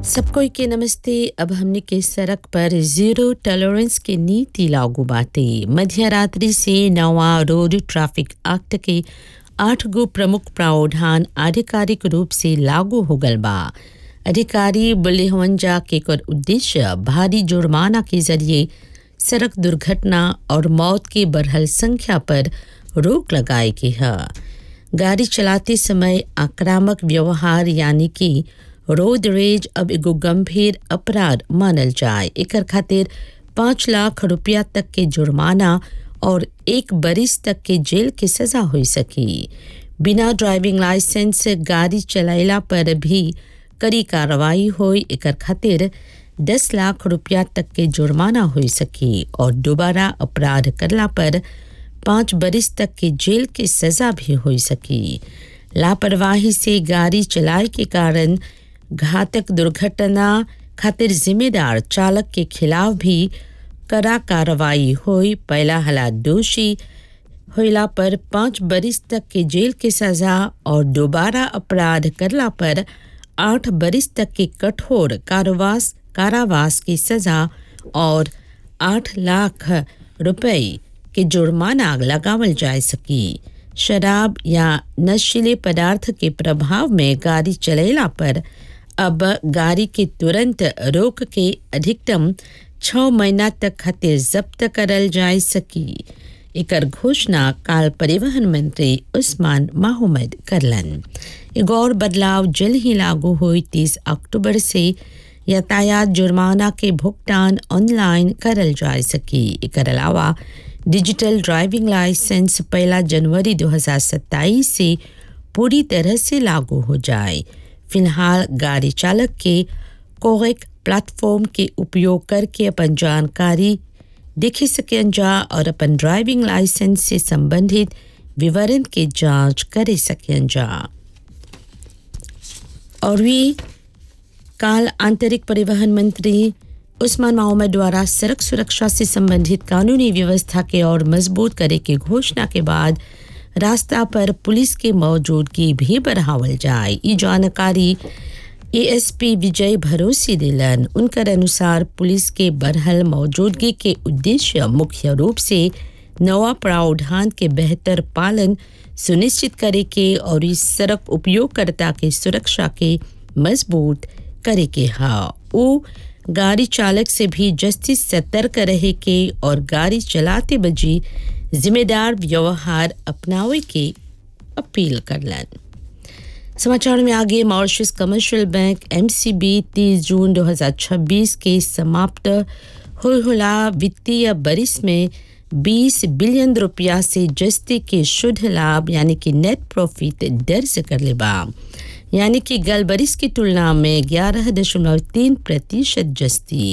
सबको के नमस्ते अब हमने के सड़क पर जीरो टॉलरेंस की नीति लागू बाटे मध्य रात्रि से नवा रोड ट्रैफिक एक्ट के आठ गो प्रमुख प्रावधान आधिकारिक रूप से लागू हो गल बा अधिकारी बोले हवन जा के कर उद्देश्य भारी जुर्माना के जरिए सड़क दुर्घटना और मौत की बढ़ल संख्या पर रोक लगाए के है गाड़ी चलाते समय आक्रामक व्यवहार यानी कि रोड रेज अब एगो गंभीर अपराध मानल जाए एकर खातिर पाँच लाख रुपया तक के जुर्माना और एक बरिस तक के जेल के सजा हो सकी बिना ड्राइविंग लाइसेंस गाड़ी चलाइला पर भी कड़ी कार्रवाई होई एकर खातिर दस लाख रुपया तक के जुर्माना हो सकी और दोबारा अपराध करला पर पाँच बरिस तक के जेल के सजा भी हो सकी लापरवाही से गाड़ी चलाए के कारण घातक दुर्घटना खातिर जिम्मेदार चालक के खिलाफ भी कड़ा कार्रवाई हुई पहला हला दोषी होला पर पाँच बरिस तक के जेल के सजा और दोबारा अपराध करला पर आठ बरिस तक के कठोर कारावास कारावास की सजा और आठ लाख रुपए के जुर्माना लगावल जा सकी शराब या नशीले पदार्थ के प्रभाव में गाड़ी चलेला पर अब गाड़ी के तुरंत रोक के अधिकतम छः महीना तक खातिर जब्त करल जा सकी एकर घोषणा काल परिवहन मंत्री उस्मान माहमद करलन एगो और बदलाव जल्द ही लागू हुई तीस अक्टूबर से यातायात जुर्माना के भुगतान ऑनलाइन करल जा सकी एकर अलावा डिजिटल ड्राइविंग लाइसेंस पहला जनवरी 2027 से पूरी तरह से लागू हो जाए फिलहाल गाड़ी चालक के कोरेक प्लेटफॉर्म के उपयोग करके अपन जानकारी देख सकें जा और अपन ड्राइविंग लाइसेंस से संबंधित विवरण के जांच कर सकें जा और भी काल आंतरिक परिवहन मंत्री उस्मान मोहम्मद द्वारा सड़क सुरक्षा से संबंधित कानूनी व्यवस्था के और मजबूत करे की घोषणा के बाद रास्ता पर पुलिस की मौजूदगी भी बढ़ावल जाए ये जानकारी एएसपी विजय भरोसी दिलन उनकर अनुसार पुलिस के बढ़ल मौजूदगी के उद्देश्य मुख्य रूप से नवा प्रावधान के बेहतर पालन सुनिश्चित करे के और इस सड़क उपयोगकर्ता के सुरक्षा के मजबूत करे के हा वो गाड़ी चालक से भी जस्टिस सतर्क रहे के और गाड़ी चलाते बजी जिम्मेदार व्यवहार अपनावे के अपील करलन समाचार में आगे Mauritius commercial bank MCB 30 June 2026 के समाप्त होला वित्तीय बरिस में 20 बिलियन रुपया से जस्ती के शुद्ध लाभ यानी कि नेट प्रॉफिट दर्ज कर ले बा यानी कि गल बरिस की तुलना में ग्यारह दशमलव तीन प्रतिशत जस्ती